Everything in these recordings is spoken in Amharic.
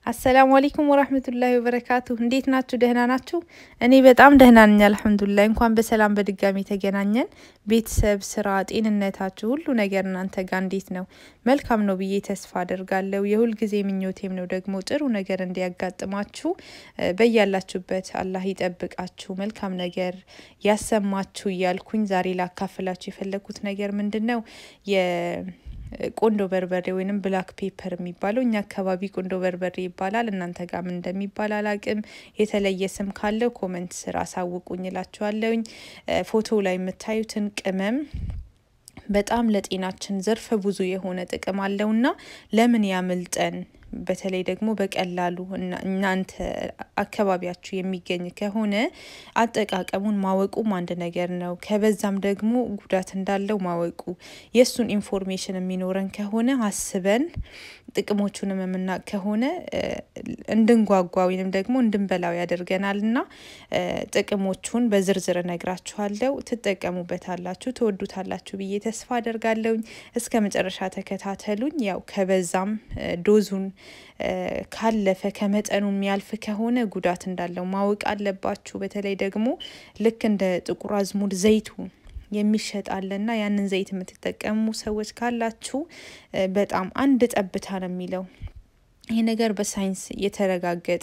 አሰላሙ አለይኩም ወራህመቱላሂ ወበረካቱ። እንዴት ናችሁ? ደህና ናችሁ? እኔ በጣም ደህና ነኝ አልሐምዱሊላህ። እንኳን በሰላም በድጋሚ ተገናኘን። ቤተሰብ፣ ስራ፣ ጤንነታችሁ ሁሉ ነገር እናንተ ጋር እንዴት ነው? መልካም ነው ብዬ ተስፋ አደርጋለሁ። የሁልጊዜ ምኞቴም ነው ደግሞ ጥሩ ነገር እንዲያጋጥማችሁ በያላችሁበት አላህ ይጠብቃችሁ፣ መልካም ነገር ያሰማችሁ እያልኩኝ ዛሬ ላካፍላችሁ የፈለግኩት ነገር ምንድን ነው ቆንዶ በርበሬ ወይንም ብላክ ፔፐር የሚባለው እኛ አካባቢ ቆንዶ በርበሬ ይባላል። እናንተ ጋር ምን እንደሚባል አላቅም። የተለየ ስም ካለው ኮመንት ስር አሳውቁኝ እላችኋለሁኝ። ፎቶ ላይ የምታዩትን ቅመም በጣም ለጤናችን ዘርፈ ብዙ የሆነ ጥቅም አለውና ለምን ያምልጠን? በተለይ ደግሞ በቀላሉ እናንተ አካባቢያችሁ የሚገኝ ከሆነ አጠቃቀሙን ማወቁም አንድ ነገር ነው። ከበዛም ደግሞ ጉዳት እንዳለው ማወቁ የእሱን ኢንፎርሜሽን የሚኖረን ከሆነ አስበን ጥቅሞቹንም የምናውቅ ከሆነ እንድንጓጓ ወይንም ደግሞ እንድንበላው ያደርገናል እና ጥቅሞቹን በዝርዝር እነግራችኋለሁ። ትጠቀሙበታላችሁ፣ ትወዱታላችሁ ብዬ ተስፋ አደርጋለሁኝ። እስከ መጨረሻ ተከታተሉኝ። ያው ከበዛም ዶዙን ካለፈ ከመጠኑ የሚያልፍ ከሆነ ጉዳት እንዳለው ማወቅ አለባችሁ። በተለይ ደግሞ ልክ እንደ ጥቁር አዝሙድ ዘይቱ የሚሸጥ አለና ያንን ዘይት የምትጠቀሙ ሰዎች ካላችሁ በጣም አንድ ጠብታ ነው የሚለው ይሄ ነገር በሳይንስ የተረጋገጠ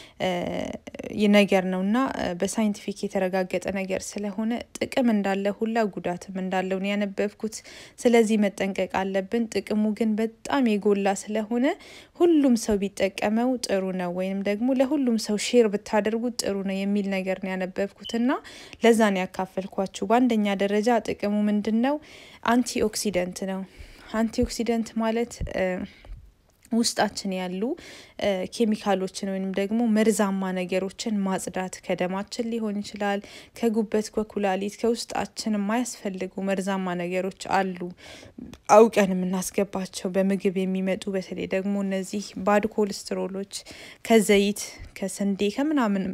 ነገር ነው እና በሳይንቲፊክ የተረጋገጠ ነገር ስለሆነ ጥቅም እንዳለ ሁላ ጉዳትም እንዳለው ነው ያነበብኩት። ስለዚህ መጠንቀቅ አለብን። ጥቅሙ ግን በጣም የጎላ ስለሆነ ሁሉም ሰው ቢጠቀመው ጥሩ ነው፣ ወይም ደግሞ ለሁሉም ሰው ሼር ብታደርጉት ጥሩ ነው የሚል ነገር ነው ያነበብኩት እና ለዛ ነው ያካፈልኳችሁ። በአንደኛ ደረጃ ጥቅሙ ምንድን ነው? አንቲ ኦክሲደንት ነው። አንቲ ኦክሲደንት ማለት ውስጣችን ያሉ ኬሚካሎችን ወይም ደግሞ መርዛማ ነገሮችን ማጽዳት ከደማችን ሊሆን ይችላል፣ ከጉበት፣ ከኩላሊት፣ ከውስጣችን የማያስፈልጉ መርዛማ ነገሮች አሉ አውቀን የምናስገባቸው በምግብ የሚመጡ በተለይ ደግሞ እነዚህ ባድ ኮሌስትሮሎች ከዘይት ከስንዴ ከምናምን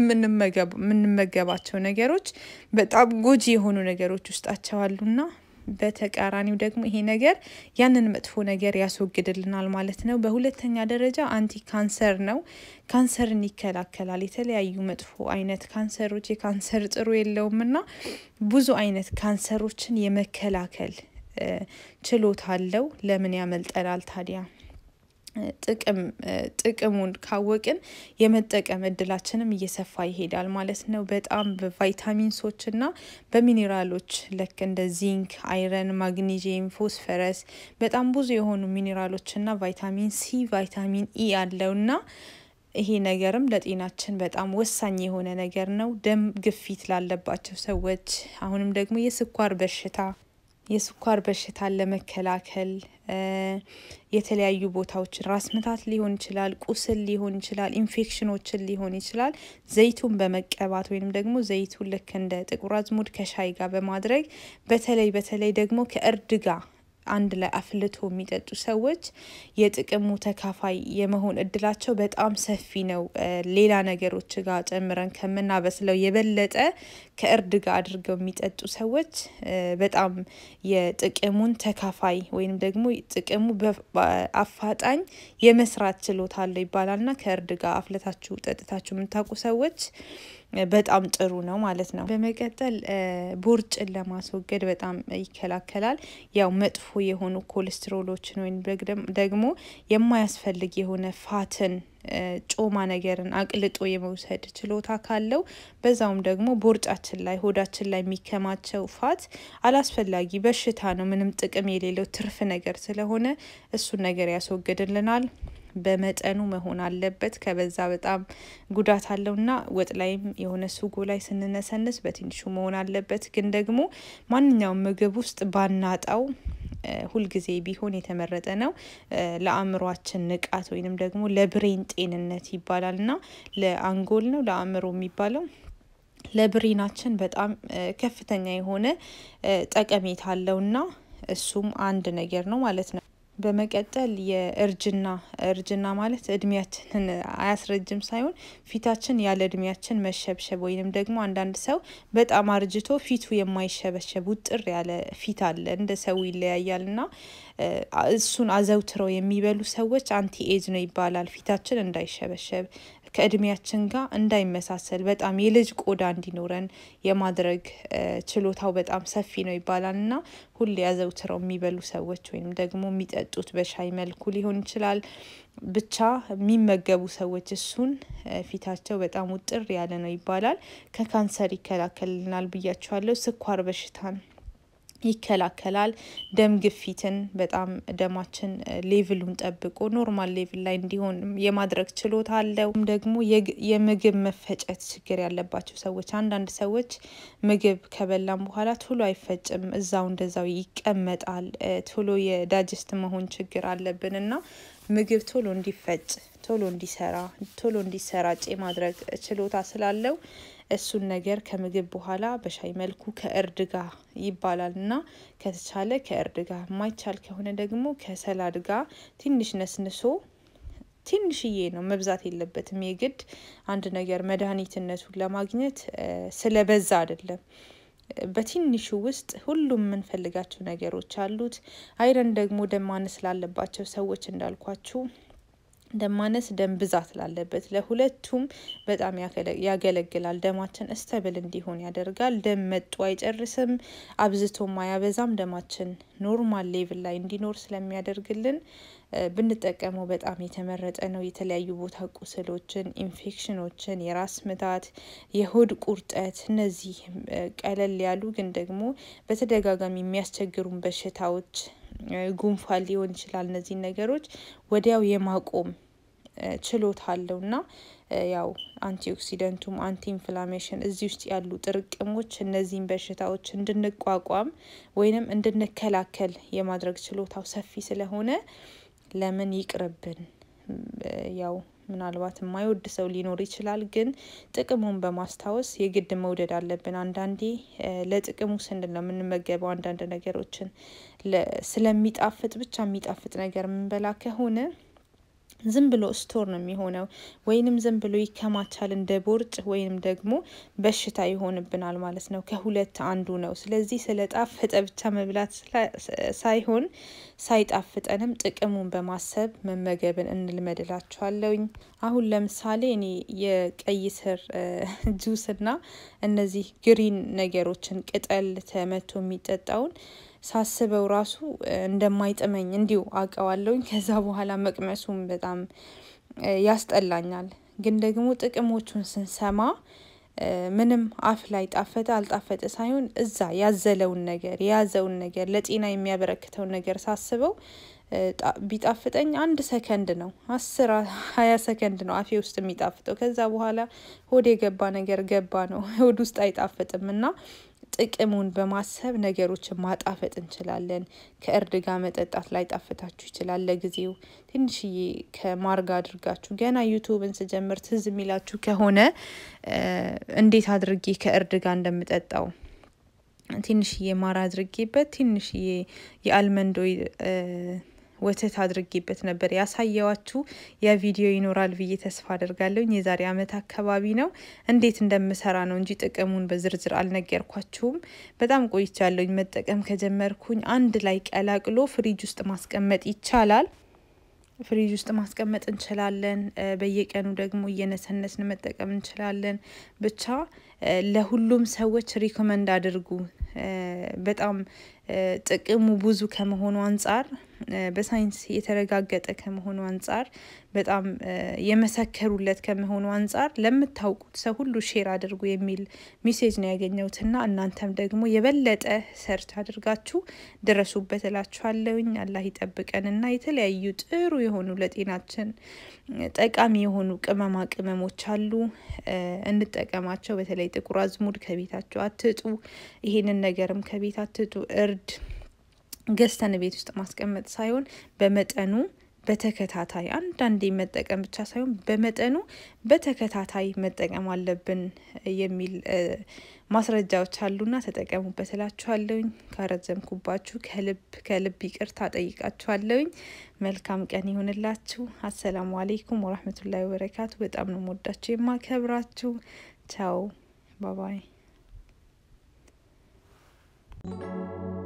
የምንመገባቸው ነገሮች በጣም ጎጂ የሆኑ ነገሮች ውስጣቸው አሉና በተቃራኒው ደግሞ ይሄ ነገር ያንን መጥፎ ነገር ያስወግድልናል ማለት ነው። በሁለተኛ ደረጃ አንቲ ካንሰር ነው። ካንሰርን ይከላከላል። የተለያዩ መጥፎ አይነት ካንሰሮች የካንሰር ጥሩ የለውም እና ብዙ አይነት ካንሰሮችን የመከላከል ችሎታ አለው። ለምን ያመልጠናል ታዲያ? ጥቅም ጥቅሙን ካወቅን የመጠቀም እድላችንም እየሰፋ ይሄዳል ማለት ነው። በጣም በቫይታሚንሶች እና በሚኔራሎች ልክ እንደ ዚንክ፣ አይረን፣ ማግኒዚየም፣ ፎስፈረስ በጣም ብዙ የሆኑ ሚኔራሎች እና ቫይታሚን ሲ፣ ቫይታሚን ኢ አለው እና ይሄ ነገርም ለጤናችን በጣም ወሳኝ የሆነ ነገር ነው። ደም ግፊት ላለባቸው ሰዎች አሁንም ደግሞ የስኳር በሽታ የስኳር በሽታን ለመከላከል የተለያዩ ቦታዎችን ራስ ምታት ሊሆን ይችላል፣ ቁስል ሊሆን ይችላል፣ ኢንፌክሽኖችን ሊሆን ይችላል። ዘይቱን በመቀባት ወይንም ደግሞ ዘይቱን ልክ እንደ ጥቁር አዝሙድ ከሻይ ጋር በማድረግ በተለይ በተለይ ደግሞ ከእርድ ጋር አንድ ላይ አፍልቶ የሚጠጡ ሰዎች የጥቅሙ ተካፋይ የመሆን እድላቸው በጣም ሰፊ ነው። ሌላ ነገሮች ጋር ጨምረን ከምናበስለው የበለጠ ከእርድ ጋር አድርገው የሚጠጡ ሰዎች በጣም የጥቅሙን ተካፋይ ወይም ደግሞ ጥቅሙ በአፋጣኝ የመስራት ችሎታ አለው ይባላልና ከእርድ ጋር አፍለታችሁ ጠጥታችሁ የምታውቁ ሰዎች በጣም ጥሩ ነው ማለት ነው። በመቀጠል ቦርጭን ለማስወገድ በጣም ይከላከላል። ያው መጥፎ የሆኑ ኮሌስትሮሎችን ወይም ደግሞ የማያስፈልግ የሆነ ፋትን ጮማ ነገርን አቅልጦ የመውሰድ ችሎታ ካለው በዛውም ደግሞ ቦርጫችን ላይ ሆዳችን ላይ የሚከማቸው ፋት አላስፈላጊ በሽታ ነው፣ ምንም ጥቅም የሌለው ትርፍ ነገር ስለሆነ እሱን ነገር ያስወግድልናል። በመጠኑ መሆን አለበት። ከበዛ በጣም ጉዳት አለውና ወጥ ላይም የሆነ ሱጎ ላይ ስንነሰንስ በትንሹ መሆን አለበት። ግን ደግሞ ማንኛውም ምግብ ውስጥ ባናጣው ሁልጊዜ ቢሆን የተመረጠ ነው። ለአእምሯችን ንቃት ወይንም ደግሞ ለብሬን ጤንነት ይባላል እና ለአንጎል ነው ለአእምሮ የሚባለው ለብሬናችን በጣም ከፍተኛ የሆነ ጠቀሜታ አለውና እሱም አንድ ነገር ነው ማለት ነው። በመቀጠል የእርጅና እርጅና ማለት እድሜያችንን አያስረጅም ሳይሆን ፊታችን ያለ እድሜያችን መሸብሸብ ወይንም ደግሞ አንዳንድ ሰው በጣም አርጅቶ ፊቱ የማይሸበሸብ ውጥር ያለ ፊት አለ። እንደ ሰው ይለያያል እና እሱን አዘውትረው የሚበሉ ሰዎች አንቲ ኤጅ ነው ይባላል። ፊታችን እንዳይሸበሸብ ከእድሜያችን ጋር እንዳይመሳሰል በጣም የልጅ ቆዳ እንዲኖረን የማድረግ ችሎታው በጣም ሰፊ ነው ይባላል እና ሁሌ አዘውትረው የሚበሉ ሰዎች ወይም ደግሞ የሚጠጡት በሻይ መልኩ ሊሆን ይችላል። ብቻ የሚመገቡ ሰዎች እሱን ፊታቸው በጣም ውጥር ያለ ነው ይባላል። ከካንሰር ይከላከልናል ብያቸዋለሁ። ስኳር በሽታን ይከላከላል። ደም ግፊትን በጣም ደማችን ሌቭሉን ጠብቆ ኖርማል ሌቭል ላይ እንዲሆን የማድረግ ችሎታ አለው። ደግሞ የምግብ መፈጨት ችግር ያለባቸው ሰዎች አንዳንድ ሰዎች ምግብ ከበላም በኋላ ቶሎ አይፈጭም፣ እዛው እንደዛው ይቀመጣል። ቶሎ የዳጅስት መሆን ችግር አለብን እና ምግብ ቶሎ እንዲፈጭ ቶሎ እንዲሰራ ቶሎ እንዲሰራጭ የማድረግ ችሎታ ስላለው እሱን ነገር ከምግብ በኋላ በሻይ መልኩ ከእርድ ጋር ይባላል እና ከተቻለ ከእርድ ጋር የማይቻል ከሆነ ደግሞ ከሰላድ ጋር ትንሽ ነስንሶ ትንሽዬ ነው መብዛት የለበትም። የግድ አንድ ነገር መድኃኒትነቱን ለማግኘት ስለበዛ አይደለም። በትንሹ ውስጥ ሁሉም የምንፈልጋቸው ነገሮች አሉት። አይረን ደግሞ ደም ማነስ ላለባቸው ሰዎች እንዳልኳችሁ ደም ማነስ ደም ብዛት ላለበት ለሁለቱም በጣም ያገለግላል። ደማችን እስተብል እንዲሆን ያደርጋል። ደም መጡ አይጨርስም፣ አብዝቶም አያበዛም። ደማችን ኖርማል ሌቭል ላይ እንዲኖር ስለሚያደርግልን ብንጠቀመው በጣም የተመረጠ ነው። የተለያዩ ቦታ ቁስሎችን፣ ኢንፌክሽኖችን፣ የራስ ምታት፣ የሆድ ቁርጠት እነዚህ ቀለል ያሉ ግን ደግሞ በተደጋጋሚ የሚያስቸግሩን በሽታዎች ጉንፋን ሊሆን ይችላል። እነዚህን ነገሮች ወዲያው የማቆም ችሎታ አለው እና ያው አንቲ ኦክሲደንቱም አንቲ ኢንፍላሜሽን እዚህ ውስጥ ያሉ ጥርቅሞች እነዚህን በሽታዎች እንድንቋቋም ወይንም እንድንከላከል የማድረግ ችሎታው ሰፊ ስለሆነ ለምን ይቅርብን። ያው ምናልባት የማይወድ ሰው ሊኖር ይችላል፣ ግን ጥቅሙን በማስታወስ የግድ መውደድ አለብን። አንዳንዴ ለጥቅሙ ስንል ነው የምንመገበው አንዳንድ ነገሮችን ስለሚጣፍጥ ብቻ የሚጣፍጥ ነገር የምንበላ ከሆነ ዝም ብሎ ስቶር ነው የሚሆነው፣ ወይንም ዝም ብሎ ይከማቻል እንደ ቦርጭ ወይንም ደግሞ በሽታ ይሆንብናል ማለት ነው። ከሁለት አንዱ ነው። ስለዚህ ስለ ጣፈጠ ብቻ መብላት ሳይሆን ሳይጣፍጠንም ጥቅሙን በማሰብ መመገብን እንልመድላችኋለሁኝ። አሁን ለምሳሌ እኔ የቀይ ስር ጁስና እነዚህ ግሪን ነገሮችን ቅጠል ተመቶ የሚጠጣውን ሳስበው ራሱ እንደማይጥመኝ እንዲሁ አውቀዋለሁኝ። ከዛ በኋላ መቅመሱም በጣም ያስጠላኛል። ግን ደግሞ ጥቅሞቹን ስንሰማ ምንም አፍ ላይ ጣፈጠ አልጣፈጠ ሳይሆን እዛ ያዘለውን ነገር የያዘውን ነገር ለጤና የሚያበረክተውን ነገር ሳስበው ቢጣፍጠኝ አንድ ሰከንድ ነው፣ አስር ሀያ ሰከንድ ነው አፌ ውስጥ የሚጣፍጠው። ከዛ በኋላ ሆድ የገባ ነገር ገባ ነው፣ ሆድ ውስጥ አይጣፍጥም እና ጥቅሙን በማሰብ ነገሮችን ማጣፈጥ እንችላለን። ከእርድ ጋር መጠጣት ላይ ጣፍጣችሁ ይችላል። ለጊዜው ትንሽዬ ከማርጋ አድርጋችሁ ገና ዩቱብን ስጀምር ትዝ የሚላችሁ ከሆነ እንዴት አድርጌ ከእርድ ጋር እንደምጠጣው ትንሽዬ ማር አድርጌበት ትንሽዬ የአልመንድ ኦይል ወተት አድርጌበት ነበር ያሳየዋችሁ። ያ ቪዲዮ ይኖራል ብዬ ተስፋ አደርጋለሁኝ። የዛሬ ዓመት አካባቢ ነው። እንዴት እንደምሰራ ነው እንጂ ጥቅሙን በዝርዝር አልነገርኳችሁም። በጣም ቆይቻለሁኝ መጠቀም ከጀመርኩኝ። አንድ ላይ ቀላቅሎ ፍሪጅ ውስጥ ማስቀመጥ ይቻላል። ፍሪጅ ውስጥ ማስቀመጥ እንችላለን። በየቀኑ ደግሞ እየነሰነስን መጠቀም እንችላለን። ብቻ ለሁሉም ሰዎች ሪኮመንድ አድርጉ። በጣም ጥቅሙ ብዙ ከመሆኑ አንጻር በሳይንስ የተረጋገጠ ከመሆኑ አንጻር በጣም የመሰከሩለት ከመሆኑ አንጻር ለምታውቁት ሰው ሁሉ ሼር አድርጉ የሚል ሜሴጅ ነው ያገኘሁትና እናንተም ደግሞ የበለጠ ሰርች አድርጋችሁ ድረሱበት እላችኋለሁኝ። አላህ ይጠብቀንና የተለያዩ ጥሩ የሆኑ ለጤናችን ጠቃሚ የሆኑ ቅመማ ቅመሞች አሉ፣ እንጠቀማቸው። በተለይ ጥቁር አዝሙድ ከቤታችሁ አትጡ። ይሄንን ነገርም ከቤት አትጡ። እርድ ገዝተን ቤት ውስጥ ማስቀመጥ ሳይሆን በመጠኑ በተከታታይ አንዳንዴ መጠቀም ብቻ ሳይሆን በመጠኑ በተከታታይ መጠቀም አለብን የሚል ማስረጃዎች አሉና ተጠቀሙበት እላችኋለሁኝ። ካረዘምኩባችሁ ከልብ ከልብ ይቅርታ ጠይቃችኋለሁኝ። መልካም ቀን ይሁንላችሁ። አሰላሙ አሌይኩም ወራህመቱላሂ ወበረካቱ። በጣም ነው የምወዳችሁ የማከብራችሁ። ቻው ባባይ